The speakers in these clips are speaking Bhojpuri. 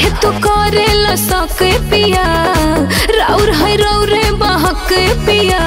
काहे तू करेला सके पिया राउर है रौरे बहक पिया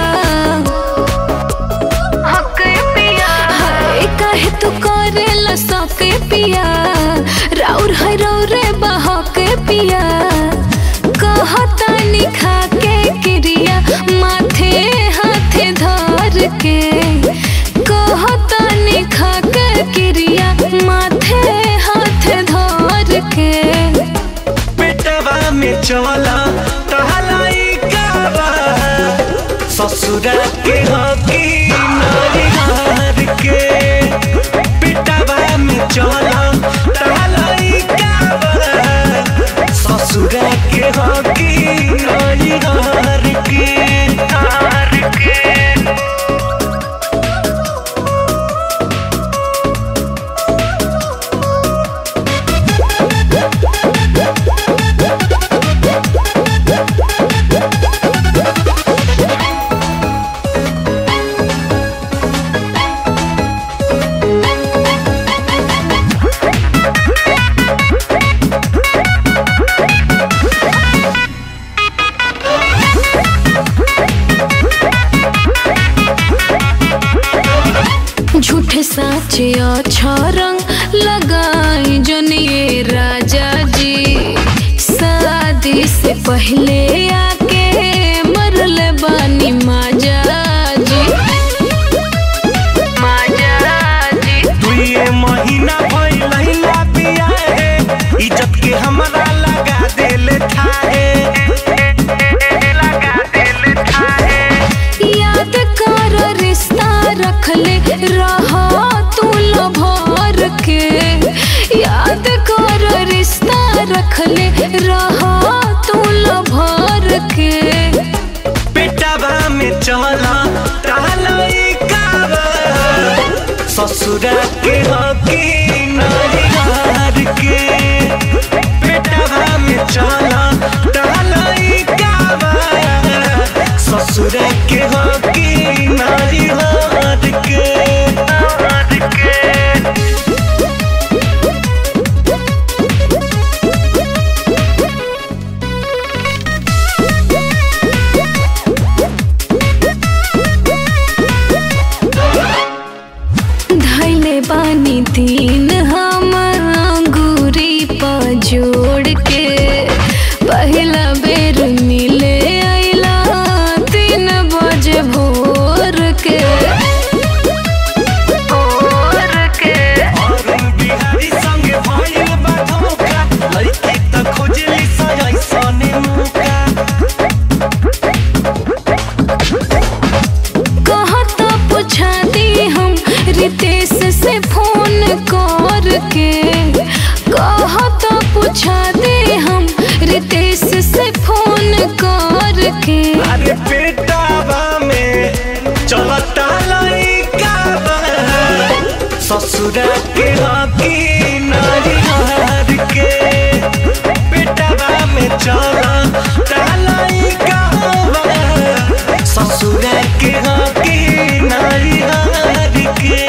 हक पिया हाय काहे तू करेला सके पिया राउर है रौरे बहक पिया कहता निखा के क्रिया माथे हाथे धर के कहता निखा के क्रिया माथे हाथे धर के पेटवा में चला टहलाई काबा ससुरा के हकी नारी हार के पेटवा में चला टहलाई काबा ससुरा के हकी नारी हार के हार के झूठे साचे अच्छा रंग लगाई जनिए राजा जी शादी से पहले आके मरल बानी माजा जी माजा जी दुए महीना भइलहिला बिया है इज्जत के हमरा लगा देले थाहे लगा देले थाहे याद कर रिश्ता रखले रहा तू भर के याद कर रिश्ता रखले रहा तू भर के पेटवा में चला टहलाई काबा ससुरा के हकी नारी हार के पेटवा में चला टहलाई काबा ससुरा के हकी नारी हार के हार के धैले बानी तीन हम अंगूरी पर जोड़ के पहला बेर मिले अइला तीन बजे भोर के भोर के अरुण बिहारी संगे भइल बा धोखा लइके त खोजली सजै सने मुका कहता पूछा दी हम रितेश से फोन कर के कहता पूछा दे हम रितेश से फोन कर के अरे पेटावा में चलता लइका बा ससुरा के हकी नारी हार के पेटावा में चलता लइका बा ससुरा के हकी नारी हार के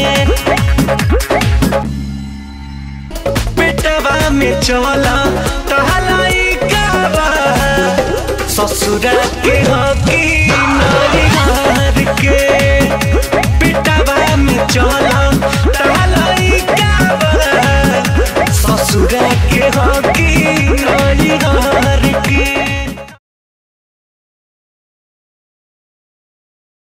पेटवा में चला टहलाई काबा ससुरा के हकी